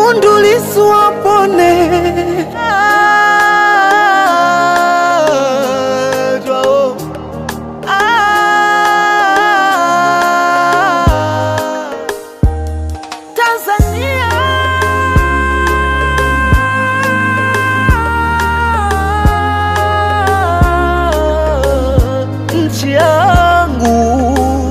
Tundu Lissu apone. Ah, twao. Ah, Tanzania nchi yangu,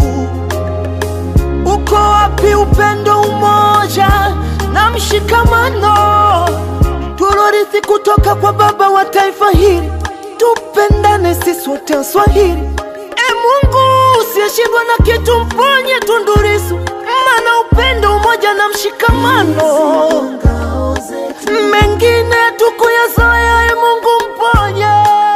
uko wapi upendo, umoja na mshikamano tulorithi kutoka kwa baba wa taifa hili? Tupendane sisi wote Waswahili. E Mungu usiyeshindwa na kitu, mponye Tundu Lissu, maana upendo, umoja na mshikamano mengine tukuyazoea. E Mungu mponye,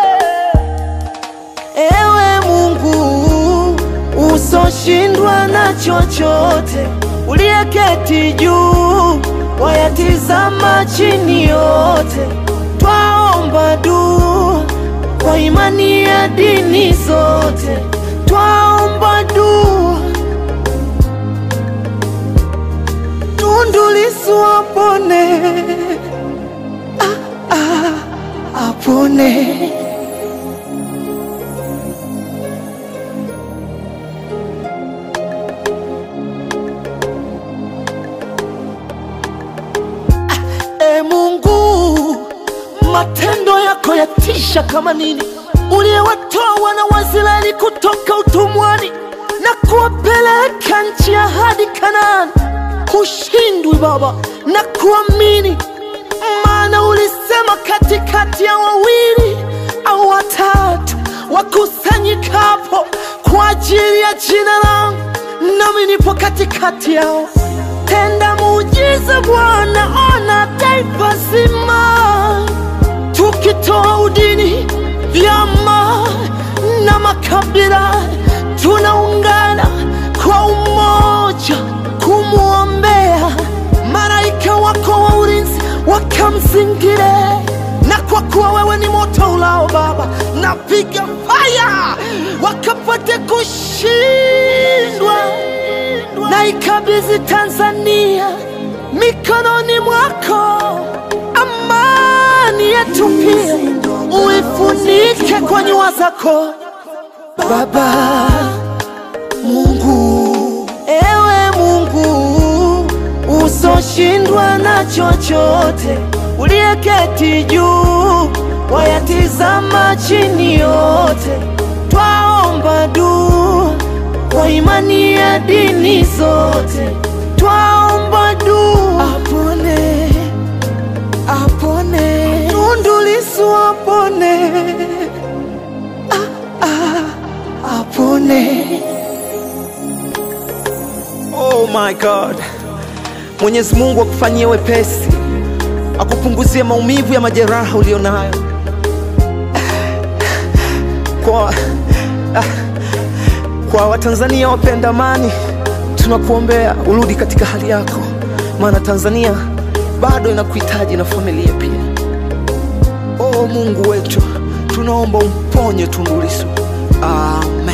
ewe Mungu usoshindwa na chochote, uliyeketi juu wayatizama chini yote, twaomba dua kwa imani ya dini zote, twaomba dua Tundu Lissu apone, ah, ah, apone. E Mungu, matendo yako yatisha kama nini, uliyewatoa wana wa Israeli kutoka utumwani na kuwapeleka nchi ya hadi Kanaani. Hushindwi Baba na kuamini, maana ulisema katikati ya wawili au watatu wakusanyikapo kwa ajili ya jina langu, nami nipo katikati yao. Tenda muujiza Bwana, ona taifa zima, tukitoa udini, vyama na makabila, tunaungana kwa umoja kumwombea malaika wako wa ulinzi wakamzingire, na kwa kuwa wewe ni moto ulao Baba, napiga faya wakapate kushindwa na ikabidhi Tanzania mikononi mwako, amani yetu pia uifunike kwa nyua zako Baba Mungu, ewe Mungu usoshindwa na chochote, uliyeketi juu wayatizama chini yote, twaomba dua kwa imani ya dini zote, twaomba dua apone, apone Tundu Lissu apone, ah, ah, apone. Oh my God. Mwenyezi Mungu akufanyie wepesi, akupunguzie maumivu ya majeraha ulionayo. Kwa, ah, kwa Watanzania wapenda amani, tunakuombea urudi katika hali yako, maana Tanzania bado inakuhitaji na familia pia. Oh Mungu wetu, tunaomba umponye Tundu Lissu. Amen.